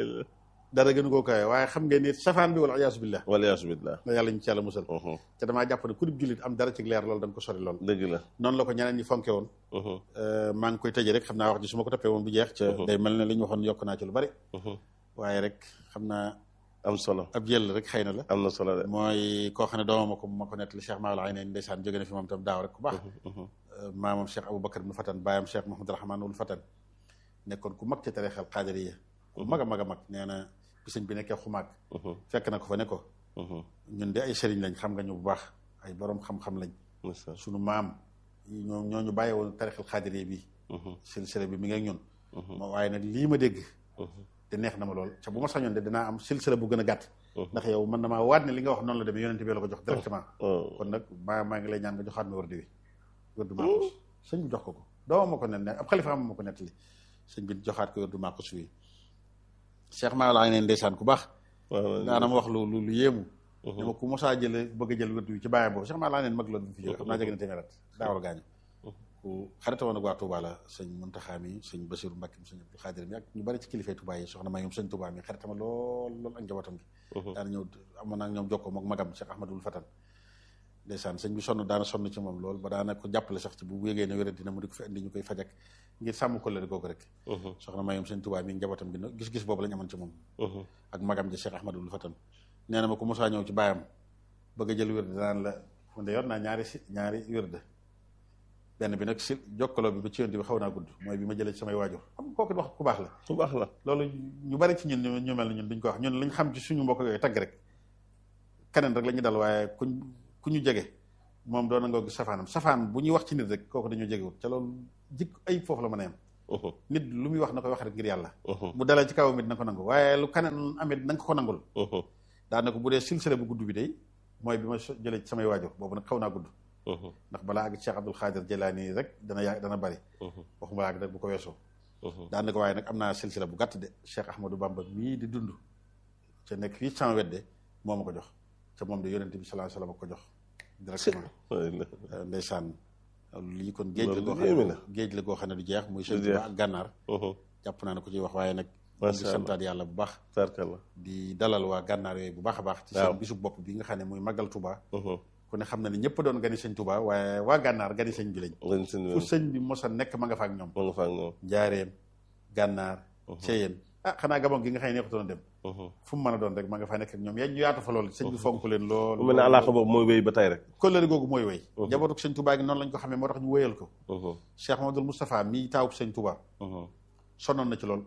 dara gënu koo kawee waaye xam ngeen ni safaan bi wala iyaasu billah wala iyaasu billah la yàlla ñu ci yàlla musal te damaa jàpp ne ku dib jullit am dara ci leer loolu da nga ko sori lool dëgg la noonu la ko ñeneen ñi fonke woon maa ngi koy tëjee rek xam naa wax ji su ma ko toppee woon bu jeex ca day mel ne li ñu waxoon yokk naa ci lu bari waaye rek xam naa am solo ab jël rek xëy na la am na solo de mooy koo xam ne doomam ko ma ko nettali Cheikh Maawal ay neen ndeysaan jóge na fi moom tam daaw rek ku baax maamam Cheikh Aboubacar ibnu Fatan baayam Cheikh Mahamadou Rahman wul Fatan nekkoon ku mag ci tarixal xaadiriya ku mag a mag a mag nee na bi sëñ bi nekkee xumaag fekk na ko fa ne ko ñun de ay sëriñ lañ xam nga ñu bu baax ay borom xam-xam lañ sunu maam ñoo ñoo ñu bàyyi woon tarixal xaadiriya bi silsila bi mi ngi ak ñun waaye nag lii ma dégg te neex na ma lool ca bu ma sañoon de dinaa am silsila bu gën a gàtt ndax yow man damaa waat ne li nga wax noonu la demee yonente bi la ko jox directement kon nag maa maa ngi lay ñaan nga joxaat ma wërdi wi wërdu maaxus sëñ bi jox ko ko doomam ma ko net ne ab xalifa am ma ko nettali sëñ bi joxaat ko wërdu maaxus wi Cheikh maa laa neen ndeysaan ku baax daana ma wax lu lu lu yéemu ne ma ku mosaa jële bëgg a jël wërdu wi ci bàyyam boobu Cheikh maa laa neen mag loolu bi fi jóge xam naa jege na téeméerat daawal gaañu ku xarita woon ak waa Touba la sëñ Muntaxa mi sëñ Basiru Mbàkke mi sëñ Abdul Xaadir mi ak ñu bari ci kilifay Touba yi soxna ma ñoom sëñ Touba mi xaritama lool lool ak njabootam gi daana ñëw amoon naa ñoom jokkoo mook magam Cheikh Ahmadul Fatan ndeysaan sëñ bi sonn daana sonn ci moom lool ba daana ko jàppale sax ci bu yégee ne wéra dina mu di ko fi indi ñu koy fajak ngir sàmm ko la googu rek soxna ma ñoom sëñ Touba mi njabootam gi gis-gis boobu lañ amoon ci moom ak magam ji Cheikh Ahmadul Fatan nee na ma ko mosaa ñëw ci baayam bëgg a jël wérd danaan la man de yor naa ñaari si ñaari wérd benn bi nag si jokkaloo bi ba ci yoon bi xaw naa gudd mooy bi ma jëlee ci samay waajur xam kooku wax ku baax la ku baax la loolu ñu bari ci ñun ñu mel ne ñun duñ ko wax ñun lañ xam ci suñu mbokk yooyu tagg rek keneen rek la ñu dal waaye kuñ ku ñu jege moom doon na nga gis safaanam safaan bu ñuy wax ci nit rek kooku dañoo jegewul ca loolu jikk ay foofu la mën a yem nit lu muy wax na koy wax rek ngir yàlla bu dalee ci kaw mit na ko nangu waaye lu keneen amit na nga ko nangul daana ko bu dee silsile bu gudd bi day mooy bi ma jëlee ci samay waajur boobu nag xaw naa gudd ndax balaa ak Cheikh Abdul Xaadir Jelaani rek dana yaa dana bari waxuma ak rek bu ko weesoo daan ko waaye nag am naa silsila bu gàtt de Cheikh Ahmadou Bamba mii di dund ca nekk fii sama wedde moo ma ko jox ca moom de yonente bi sallallahu alayhi wasallam ko jox directement ndeysaan lii kon géej la goo xam ne géej la goo xam ne du jeex muy sëñ Tuubaa ak gànnaar jàpp naa ne ko ciy wax waaye nag di santaat yàlla bu baax di dalal waa gànnaar yooyu bu baax a baax ci seen bisu bopp bi nga xam ne muy màggal Tuubaa ku ne xam na ne ñëpp doon gani sëñ Tuubaa waaye waa gànnaar gani sëñ bi lañ fu sëñ bi mosa nekk ma nga fa ak ñoom ma nga fa ak ñoom njaareem gànnaar ceyeen ah xanaa gabon gi nga xam ne neexutoon dem fu mu mën a doon rek ma nga fa nekk ak ñoom yaa ñu yaatu fa loolu sëñ bi fonk leen lool mu mel ne alaaka boobu mooy wéy ba tey rek kóllëre googu mooy wéy njabootuk sëñ Tuubaa gi noonu lañ ko xamee moo tax ñu wéyal ko Cheikh Mamadou Moustapha mii taawub sëñ Tuubaa sonnoon na ci lool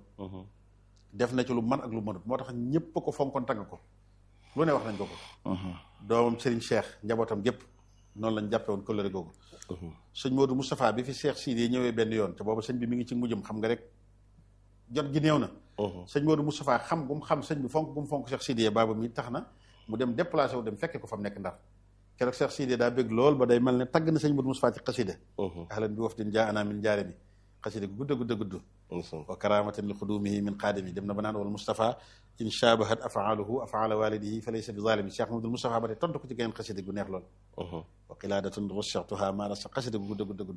def na ci lu man ak lu mënut moo tax ñëpp ko fonkoon tagg ko lu ne wax nañ ko ko doomam Serigne Cheikh njabootam gépp noonu lañ jàppe woon kóllëre googu sëñ Modou Moustapha bi fi Cheikh Sidi ñëwee benn yoon te boobu sëñ bi mi ngi ci mujjam xam nga rek jot gi néew na sëñ Modou Moustapha xam gum xam sëñ bi fonk gum fonk Cheikh Sidi baaba mi tax na mu dem déplacé wu dem fekke ko fa mu nekk ndar keroog Cheikh Sidi daa bëgg lool ba day mel ne tagg na sëñ Modou Moustapha ci xasida ahlan bi wafdin jaa ana min jaare mi xasida gu gudda gudda gudd wa karamatin li xudumihi min qaadimi dem na ba naan wal Moustapha in shabahat afaaluhu afaala walidihi fa laysa bi zalimi Cheikh Mamadou Moustapha ba tey tontu ko ci geneen xasida gu neex lool wa qiladatun rusixtuha maana sa xasida gu gudda gudda gudd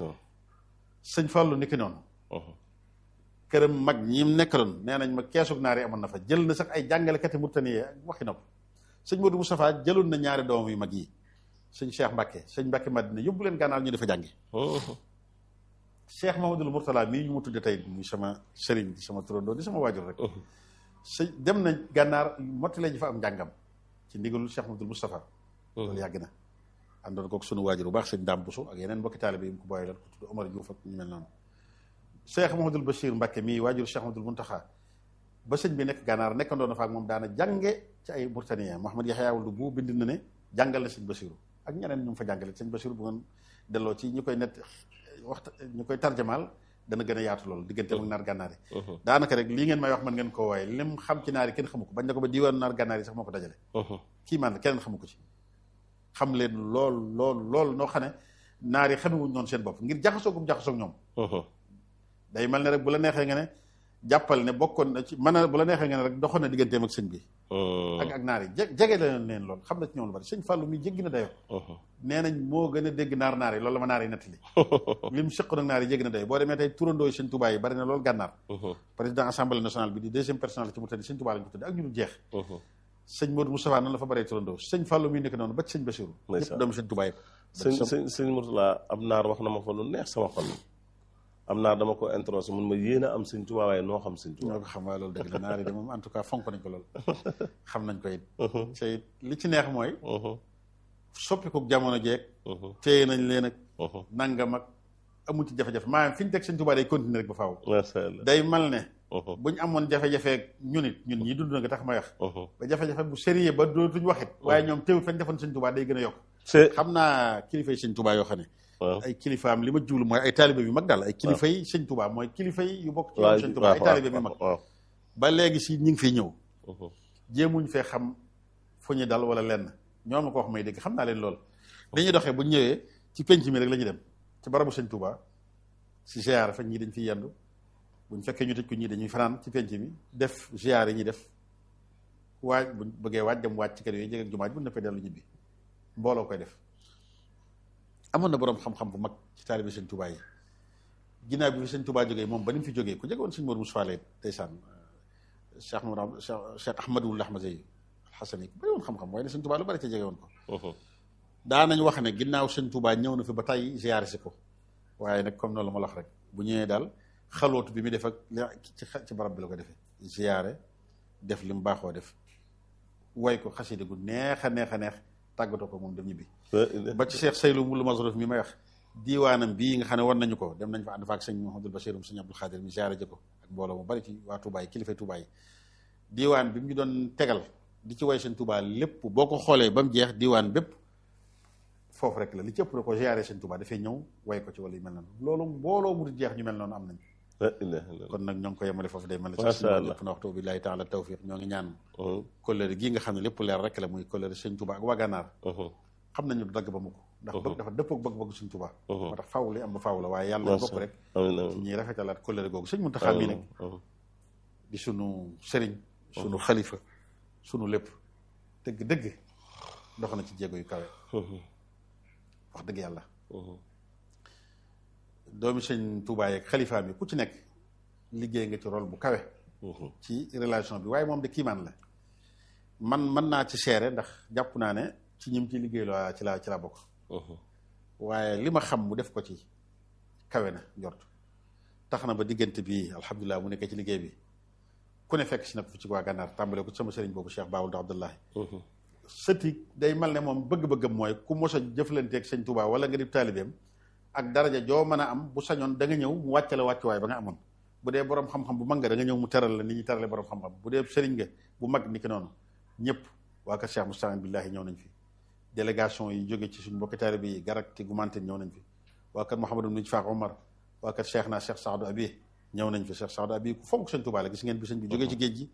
sëñ Fallu ni ki noonu këram mag ñim nekkaloon nee nañ ma keesug naar yi amoon na fa jël na sax ay jàngalekati murtaniye ak waxi nopp sëñ Modou Moustapha jëloon na ñaari doomam yu mag yi sëñ Cheikh Mbacke sëñ Mbacke Madina yóbbu leen gànnaar ñu dafa jàngi Cheikh Mamadou Mourtala mii ñu mu tudde tey muy sama sëriñ di sama turandoo di sama waajur rek sëñ dem na gànnaar mottale ji fa am njàngam ci ndigalul Cheikh Mamadou Moustapha loolu yàgg na àndoon kook sunu waajur bu baax sëñ Dame Bousso ak yeneen mbokki taalibe yi mu ko booyee lan ko tudd Omar Diouf ak ñu mel noonu Cheikh Mamadou Bachir Mbacke mii waajur Cheikh Mamadou Muntaxa ba sëñ bi nekk gànnaar nekkandoo na fa ak moom daana jànge ci ay Mauritaniens Mouhamad Yaxya Wuld bu bind na ne jàngal na sëñ Bachiru ak ñeneen ñu fa jàngale sëñ Bachiru bu ngeen delloo ci ñi koy net waxta ñu koy tarjamaal dana gën a yaatu loolu diggante ak naar gànnaar yi daanaka rek lii ngeen may wax man ngeen koo waaye lim xam ci naar yi kenn xamu ko bañ na ko ba diiwaanu naar gànnaar yi sax moo ko dajale kii man keneen xamu ko ci xam leen lool lool lool noo xam ne naar yi xamewuñ noonu seen bopp ngir jaxasoo gum jaxasoo ñoom day mel ne rek bu la neexee nga ne jàppal ne bokkoon na ci mën a bu la neexee nga ne rek doxoon na digganteem ak sëñ bi ak ak naar yi je jege la leen lool xam na ci ñoom lu bari sëñ Fallou mi jéggi na dayo nee nañ moo gën a dégg naar naar yi loolu la ma naar yi nettali lim sëq nag naar yi jéggi na dayo boo demee tey turandoo yi sëñ Touba yi bari na loolu gànnaar président assemblée nationale bi di deuxième personnalité ci mu tëdd sëñ Touba lañ ko tudd ak ñu dul jeex sëñ Modou Moustapha noonu la fa baree turandoo sëñ Fallou mi nekk noonu ba ci sëñ Bassirou ñëpp doomu sëñ Touba yi sëñ sëñ sëñ Mourtala am naar wax na ma fa lu neex sama xol am naa dama ko introsé mun ma yéen a am sëñ Tuubaa waaye noo xam sëñ Tuubaa ñoo ko xam waaye loolu dëgg la naar yi de moom en tout cas fonk nañ ko lool xam nañ ko it te li ci neex mooy soppikuk jamono jeeg téye nañ leen ak nangam ak amu ci jafe-jafe maanaam fi ñu teg sëñ Tuubaa day continuer rek ba faaw day mal ne bu ñu amoon jafe-jafe ñun it ñun ñii dund na nga tax may wax ba jafe-jafe bu sérieux ba dootuñ waxit waaye ñoom teewul fañ defoon sëñ Tuubaa day gën a yokk xam naa kilifa yi sëñ Tuubaa yoo xam ne ay kilifaam li ma jublu mooy ay taalibe yu mag daal ay kilifa yi sëñ Tuubaa mooy kilifa yi yu bokk ci yoon sëñ Tuubaa ay taalibe yu mag ba léegi si ñi ngi fiy ñëw jéemuñ fee xam fu ñu dal wala lenn ñoo ma ko wax may dégg xam naa leen lool dañuy doxee bu ñëwee ci penc mi rek la ñuy dem ci barabu sëñ Tuubaa si ziyaara fa ñii dañ fiy yendu buñ fekkee ñu tëj ko ñii dañuy fanaan ci penc mi def ziyaar yi ñuy def waaj buñ bëggee waaj dem waaj ci kër yooyu jege ak jumaaj bu neppee dellu ñibbi mbooloo koy def amoon na boroom xam-xam bu mag ci taalibe sëñ Tuubaa yi ginnaaw bi fi sëñ Tuubaa jógee moom ba ni mu fi jógee ku jege woon sëñ Moodu Mustafaa lay ndeysaan Cheikh Mourad Cheikh Ahmadul Ahmadi Alxasani ku bari woon xam-xam waaye ne sëñ Tuubaa lu bari ca jege woon ko daa nañ wax ne ginnaaw sëñ Tuubaa ñëw na fi ba tey ziyaare si ko waaye nag comme noonu la ma la wax rek bu ñëwee daal xalootu bi mu def ak ci ci barab bi la ko defee ziyaare def li mu baaxoo def way ko xasida gu neex a neex a neex tàggatoo ko moom dem ñibbi ba ci Cheikh Saylu Mulu Masruf mi may wax diiwaanam bii nga xam ne war nañu ko dem nañ fa ànd fa ak sëñ Mouhamadul Bachir sëñ Abdul Xaadir mi ziare ji ko ak mbooloo mu bari ci waa Touba yi kilifa Touba yi diiwaan bi mu ñu doon tegal di ci way sëñ Touba lépp boo ko xoolee ba mu jeex diiwaan bépp foofu rek la li ci ëpp da ko ziare sëñ Touba dafay ñëw way ko ci wala yu mel noonu loolu mbooloo mu di jeex ñu mel noonu am nañ kon nag ñoo ngi ko yemale foofu day mel ne sax lépp na waxtu billahi taala tawfiq ñoo ngi ñaan kóllëre gii nga xam ne lépp leer rek la muy kóllëre sëñ Touba ak waa Gànnaar xam nañu du dagg ba mu ko ndax bëgg dafa dëpp ak bëgg-bëgg sëñ Touba moo tax faaw li am ba faaw la waaye yàlla bokk rek ñuy rafetalaat kóllëre googu sëñ Muntaxa mii nag di sunu sëriñ sunu xalifa sunu lépp dëgg dëgg dox na ci jéego yu kawe wax dëgg yàlla doomi sëñ Touba yeeg xalifa mi ku ci nekk liggéey nga ci rôle bu kawe ci relation bi waaye moom de kiimaan la man mën naa ci seere ndax jàpp naa ne ci ñim ci liggéey la ci laa ci laa bokk waaye li ma xam mu def ko ci kawe na njort tax na ba diggante bi alhamdulilah mu nekkee ci liggéey bi ku ne fekk si na ko fi ci waa gànnaar tàmbale ko ci sama sëriñ boobu Cheikh Baawul Abdullahi sëti day mal ne moom bëgg-bëggam mooy ku mos a jëflanteeg sëñ Touba wala nga di taalibeem ak daraja joo mën a am bu sañoon da nga ñëw mu wàcce la wàccuwaay ba nga amoon bu dee borom xam-xam bu mag nga da nga ñëw mu teral la nit ñi terale borom xam-xam bu dee sëriñ nga bu mag ni ki noonu ñëpp waa kër Cheikh Moustapha billahi ñëw nañ fi délégation yi jóge ci suñu mbokki taalibe yi garak ti gumanten ñëw nañ fi waa kër Mouhamadou Mnic Faak Omar waa kër Cheikh naa Cheikh Saadou Abi ñëw nañ fi Cheikh Saadou Abi ku fonk sëñ Touba la gis ngeen bi sëñ bi jógee ci géej gi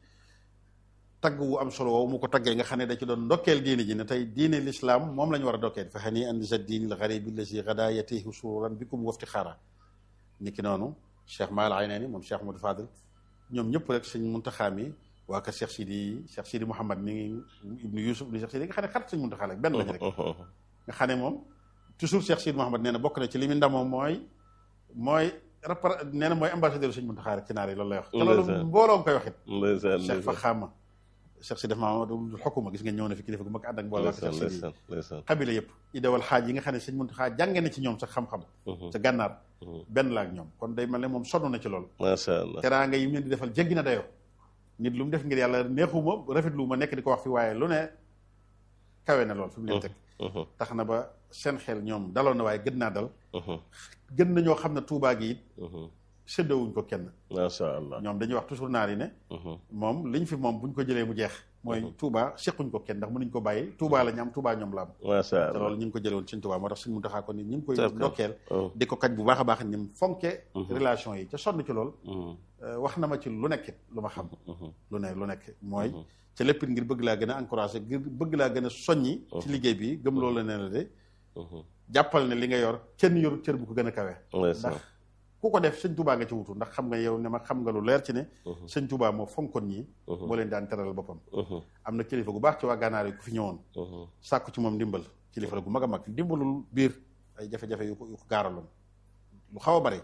tagg wu am solo woowu mu ko taggee nga xam ne da ci doon ndokkeel diine ji ne tey diine l'islam moom la ñu war a ndokkeel fa xanii an sa diini l garibi lazi gada yatihi sururan bikum wafti xaara ni ki noonu Cheikh Maal Aynani moom Cheikh Modou Fadil ñoom ñëpp rek sëñ Muntaxa mi waa kër Cheikh Sidi Cheikh Sidi Mouhamad mi ngi ibnu Yousuf ibnu Cheikh Sidi nga xam ne xarit sëñ Muntaxa la benn lañu rek nga xam ne moom toujours Cheikh Sidi Mouhamad nee na bokk na ci li mu ndamoo mooy mooy rapport nee na mooy ambassadeur sëñ Muntaxa rek ci naar yi loolu lay wax te loolu mbooloo koy wax it Cheikh fa xaama Cheikh si def mamadul xokuma gis ngeen ñëw na fi kilifa gu mag ànd ak mbooloo Cheikh Sidi xabila yëpp idawal xaaj yi nga xam ne sëñ Muntaxa jànge na ci ñoom sax xam-xam sa gànnaar benn la ak ñoom kon day mel ne moom sonn na ci loolu macha allah teraanga yi mu leen di defal jéggi na dayoo nit lu mu def ngir yàlla neexuma rafetlu ma nekk di ko wax fi waaye lu ne kawe na lool fi mu leen teg tax na ba seen xel ñoom daloon na waaye gën naa dal gën na ñoo xam ne tuubaa gi it séddowuñ ko kenn macha allah ñoom dañuy wax toujours naar yi ne moom liñ fi moom buñ ko jëlee mu jeex mooy tuubaa sequñ ko kenn ndax mënuñ ko bàyyi tuubaa la ñu am tuubaa ñoom la am macha allah te loolu ñu ngi ko jëlee woon sëñ tuubaa moo tax sëñ Muntaxaa ko ni ñu ngi koy ndokkeel di ko kaj bu baax a baax ni mu fonke relation yi ca sonn ci lool wax na ma ci lu nekk lu ma xam lu ne lu nekk mooy ca lépp ngir bëgg laa gën a encouragé ngir bëgg laa gën a soññi ci liggéey bi gëm loolu ne la de jàppal ne li nga yor kenn yorut cër bu ko gën a kawe ndax ku ko def sëñ Touba nga ci wutu ndax xam nga yow ne ma xam nga lu leer ci ne sëñ Touba moo fonkoon ñii moo leen daan teral boppam am na kilifa gu baax ci waa gànnaar yi ku fi ñëwoon sàkku ci moom ndimbal kilifa la gu mag a mag ndimbalul biir ay jafe-jafe yu ko yu ko gaaraloon lu xaw a bari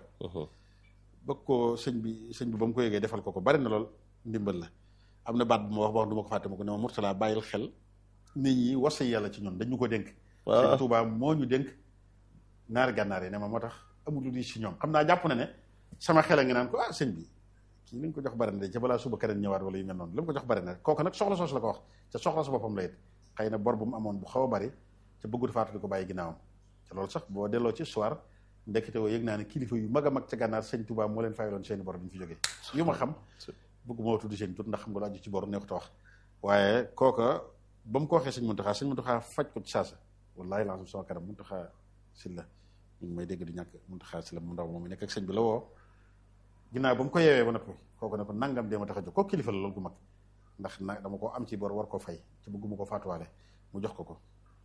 bëgg ko sëñ bi sëñ bi ba mu ko yëgee defal ko ko bari na lool ndimbal la am na baat bu ma wax ba wax du ma ko fàtte ma ko ne ma Murtala bàyyil xel nit ñi wasa yàlla ci ñun dañu ko dénk sëñ Touba moo ñu dénk naari gànnaar yi ne ma moo tax amul lu di si ñoom xam naa jàpp na ne sama xel a ngi naan ko ah sëñ bi kii li nga ko jox bari na de ca balaa suba keneen ñëwaat wala yu mel noonu li mu ko jox bari na kooku nag soxla soos la ko wax te soxla sa boppam la it xëy na bor bu mu amoon bu xaw a bari te bëggut faatu di ko bàyyi ginnaawam te loolu sax boo delloo ci soir ndekete woo yëg naa ne kilifa yu mag a mag ca gànnaar sëñ Touba moo leen fayaloon seeni bor bi ñu fi jógee yu ma xam bëggu moo tudd seen tur ndax xam nga lu aju ci bor neexut a wax waaye kooka ba mu ko waxee sëñ Muntaxa sëñ Muntaxa faj ko ci saasa wallaahi lancam sama kanam Muntaxa Sylla ñu ngi may dégg di ñàkk Muntaxa Sylla mu ndaw moom nekk ak sëñ bi la woo ginnaaw ba mu ko yeewee ba noppi kooku ne ko nangam dee ma tax a jóg kooku kilifa la loolu gu mag ndax na dama ko am ci bor war koo fay ci bëgguma ko faatuwaale mu jox ko ko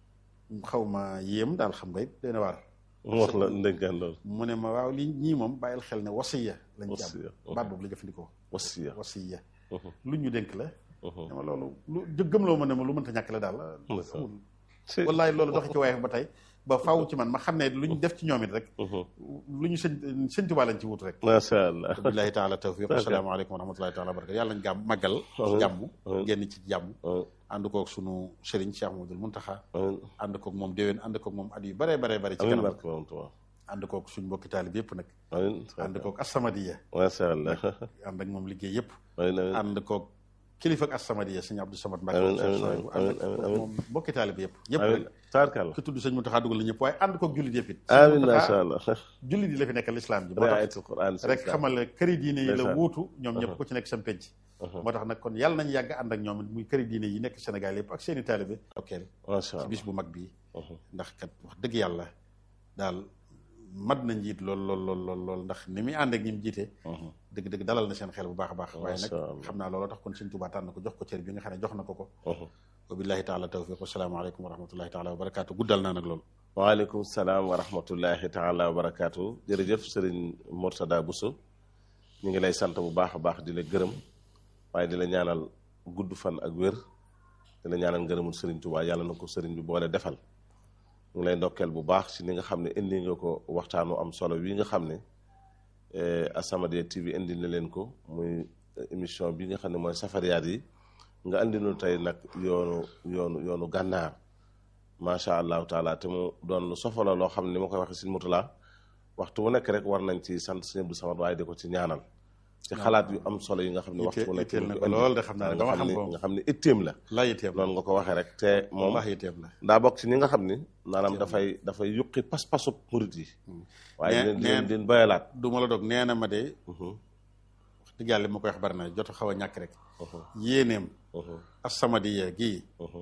xaw ma yéem daal xam nga it dina waar mu wax la ndénkaan loolu mu ne ma waaw lii ñii moom bàyyil xel ne wasiya lañ ci am baat boobu la jëfandikoo wasiya wasiya lu ñu dénk la dama loolu lu gëm loo ma ne ma lu mënta ñàkk la daal amul wallaay loolu doxi ci waaye ba tey ba faaw ci man ma xam ne lu ñu def ci ñoom it rek lu ñu sëñ sëñ Tuubaa lañ ci wut rek macha allah billahi taala tawfiq asalaamaaleykum wa rahmatullahi taala wa barakatu yàlla nañ gàmm màggal jàmm génn ci jàmm ànd koog sunu sëriñ Cheikh Mamadou Muntaxa ànd koog moom déwén ànd koog moom at yu bare bare bare ci kanam ànd koog suñ mbokki taalib yëpp nag ànd koog asamadiya macha allah ànd ak moom liggéey yëpp ànd koog kilifa ak As-Samadiyya sëñ Abdou Samad Mbacke Amiin, sëñ amiin, Sohaybu, amiin, ànd ak amiin, amiin. moom bokki taalibe yëpp ñëpp amiin rek tabarkalla ki tudd sëñ Muntaxa dugal na ñëpp waaye ànd koog jullit yëpp it sëñ amiin Muntaxa macha allah jullit yi la fi nekkal lislaam ji moo tax riayatul quran rek xamal ne këri diine yi la Ndeysaan. wuutu ñoom ñëpp ku ci nekk sam penc moo tax nag kon yàlla nañ yàgg ànd ak ñoom muy këri diine yi nekk Sénégal yëpp ak seeni taalibe okkeel macha ci allah bis bu mag bii ndax kat wax dëgg yàlla daal mat na njiit lool lool lool lool lool ndax ni muy ànd ak ñi mu jiite dëgg-dëgg dalal na seen xel bu baax a baax waaye nag Masha Allah. xam naa looloo tax kon Sëñ Tuubaa tànn ko jox ko cër bi nga xam ne jox na ko ko wa billahi taala tawfiq wasalaamaaleykum wa rahmatullahi taala wa barakaatu guddal naa nag loolu waaleykum salaam wa rahmatullahi taala wa barakaatu jërëjëf sëriñ Mourtada Bousso ñu ngi lay sant bu baax a baax di la gërëm waaye di la ñaanal gudd fan ak wér di la ñaanal ngërëmul sëriñ Tuubaa yàlla na ko sëriñ bi boole defal ñu ngi lay ndokkeel bu baax ci ni nga xam ne indi nga ko waxtaanu am solo wi nga xam ne eh, As-Samadiyya TV indi na leen ko muy eh, émission bi nga xam ne mooy safariyaat yi nga indi nu tey nag yoonu yoonu yoonu gànnaar macha allahu taala te mu doon lu sofala loo xam ne ni ma koy waxee sëñ Murtala waxtu bu nekk rek war nañ ci sant sëñ Abdou Samad waaye di ko ci ñaanal ci xalaat yu am solo yi nga xam ne waxtu bu nekk itteel na mu ko indi. lool de xam naa ne nga ba ma xam xam ne ko nga xam ne itteem la laa yitteem la noonu nga ko waxee rek te moom wallahi yitteem la daa bokk ci ñi nga xam ni maanaam dafay dafay yuqi pas-pasu murit yi waaye Nee- di leen nee- di leen bayalaat du ma la dog nee na ma de Mhm, wax dëgg yàlla li ma koy wax bari na jot a xaw a ñàkk rek mhm, yéeneem mhm, As-Samadiyya gii mhm,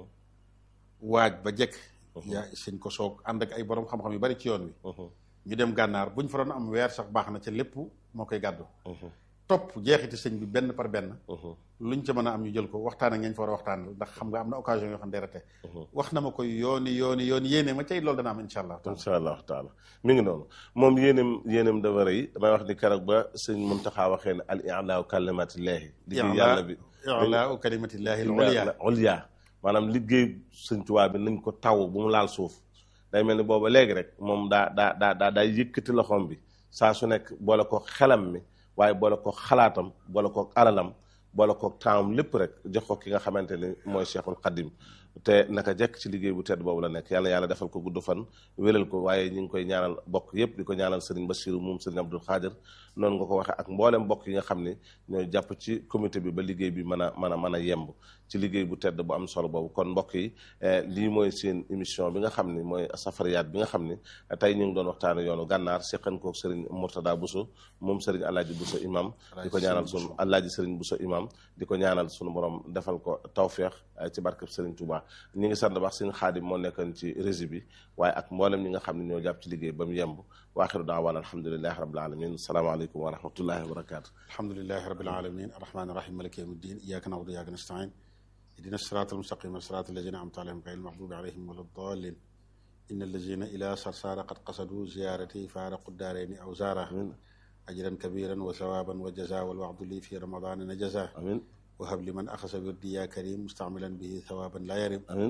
waaj ba jekk yaa sëñ ko soog ànd ak ay borom xam-xam yu bari ci yoon wi mhm, ñu dem gànnaar bu ñu fa doon am weer sax baax na ca lépp moo koy gàddu mhm, topp jeexiti sëñ bi benn par benn mhm, luñ ca mën a am ñu jël ko waxtaan ak ñañ fa war a waxtaan ndax xam nga am na occasion yoo xam ne day rate mhm. wax na ma koy yooni yooni yooni yéene ma cay loolu dana am insha allah taala incha allahu taala mi ngi noonu moom yéenem yéenem dafa rëy damay wax ni keroog ba sëñ Muntaxa waxee ne al i'laa kalimatillahi liggéey yàlla bi i'laa kalimatillahi al-ulya ulya maanaam liggéey sëñ Tuubaa bi nañ ko taw bu mu laal suuf day mel ni booba léegi rek moom daa daa daa daa daa yëkkati loxoom bi saa su nekk boole ko xelam mi waaye boole ko xalaatam boole ko alalam boole ko taamam lépp rek jox ko ki nga xamante ni mooy Cheikhul Khadim te naka jekk ci liggéey bu tedd boobu la nekk yàlla yàlla defal ko gudd fan wéral ko waaye ñu ngi koy ñaanal bokk yépp di ko ñaanal Serigne Bassirou moom Serigne Abdoul Khadir noonu nga ko waxee ak mboolem mbokk yi nga xam ne ñooy jàpp ci comité bi ba liggéey bi mën a mën a mën a yemb ci liggéey bu tedd bu am solo boobu kon mbokk yi lii mooy seen émission bi nga xam ni mooy safariyaat bi nga xam ni tey ñu ngi doon waxtaane yoonu gànnaar seqan kook Serigne Mourtada Bousso moom Serigne Alaaji Bousso imam di ko ñaanal sunu Alaaji Serigne Bousso imam di ko ñaanal sunu borom defal ko tawféex ci barkeb Serigne Touba ñi ngi sant baax Serigne Xaadim moo nekkoon ci régie bi waaye ak mboolem ñi nga xam ne ñoo jàpp ci liggéey ba mu yemb waaxiru daawaan alhamdulilahi rabbil alamin asalaamaaleykum wa rahmatullahi wa barakatu alhamdulilahi rabbil alamin arrahmani rahim maliki yawmi ddin iyyaka na'budu wa iyyaka nasta'in ihdina sirata almustaqima sirata alladhina an'amta alayhim ghayril maghdubi alayhim wala ddallin إن الذين إلى صرصار قد قصدوا زيارتي فارقوا الدارين أو زارا أجرا كبيرا وثوابا وجزاء والوعد لي في رمضان نجزا amin وهب لمن أخذ بردي يا كريم مستعملا به ثوابا لا يرم amin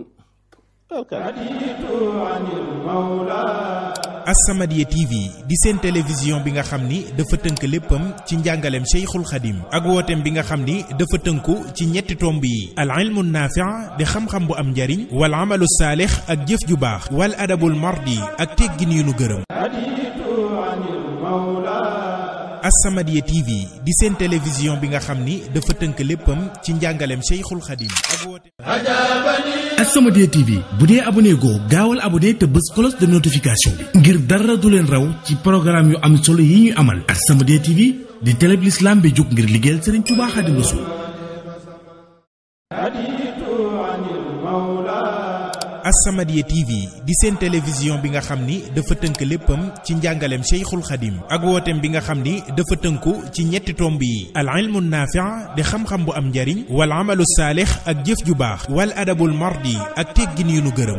As-Samadiyya TV di seen télévision bi nga xam ni dafa tënk léppam ci njàngaleem Cheikhul Khadim ak wooteem bi nga xam ni dafa tënku ci ñetti tomb yi al ilmu naafi' di xam-xam bu am njariñ wal amalu saalix ak jëf ju baax wal adabul mardi ak teggin yu nu gërëm As-Samadiyya TV di seen télévision bi nga xam ni dafa tënk léppam ci njàngaleem Cheikhul Khadim ak wooteem As-Samadiyya TV bu dee abonné goo gaawal abonné te bës cloche de notification bi ngir dara du leen raw ci programme yu am solo yi ñuy amal As-Samadiyya TV di télé bi l'islam bi jóg ngir liggéeyal Serigne Touba Khadim Rassoul As-Samadiyya TV di seen télévision bi nga xam ni dafa tënk léppam ci njàngaleem Cheikhul Khadim ak wooteem bi nga xam ni dafa tënku ci ñetti tomb yi al ilmu naafi' di xam-xam bu am njariñ wal amalu saalix ak jëf ju baax wal adabul mardi ak teggin yu nu gërëm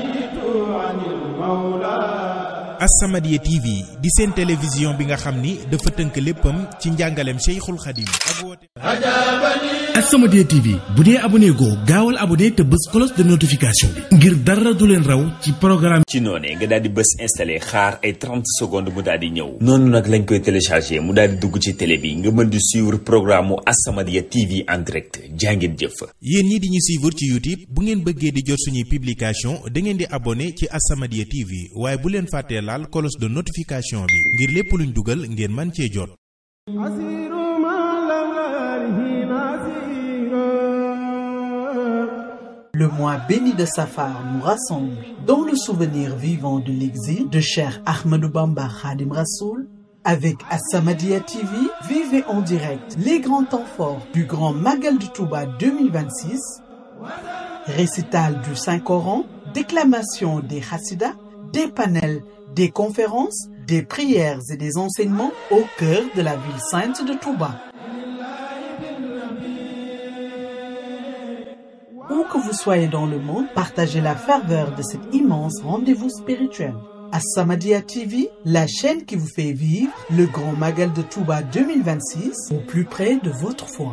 As-Samadiyya TV di seen télévision bi nga xam ni dafa tënk léppam ci njàngaleem Cheikhul Khadim ak wooteem As-Samadiyya TV bu dee abonné goo gaawal abonné te bës cloche de notification bi ngir dara du leen raw ci programme ci noonee nga daal di bës installé xaar ay 30 secondes mu daal di ñëw noonu nag lañ koy téléchargé mu daal di dugg ci télé bi nga mën di suivre programme mu As-Samadiyya TV en direct jàngeen jëf yéen ñi di ñu suivre ci YouTube bu ngeen bëggee di jot suñuy publication da ngeen di abonné ci As-Samadiyya TV waaye bu leen fàttee laal cloche de notification bi ngir lépp luñ dugal ngeen man cee jot asiru ma la Le mois béni de Safar nous rassemble dans le souvenir vivant de l'exil de cher Ahmadou Bamba Khadim Rassoul. Avec As-Samadiyya TV, vivez en direct les grands temps forts du Grand Magal du Touba 2026, récital du Saint-Coran, déclamation des Hassidas, des panels, des conférences, des prières et des enseignements au cœur de la ville sainte de Touba. Où que vous soyez dans le monde, partagez la ferveur de cet immense rendez-vous spirituel. As-Samadiyya TV, la chaîne qui vous fait vivre le grand Magal de Touba 2026 au plus près de votre foi.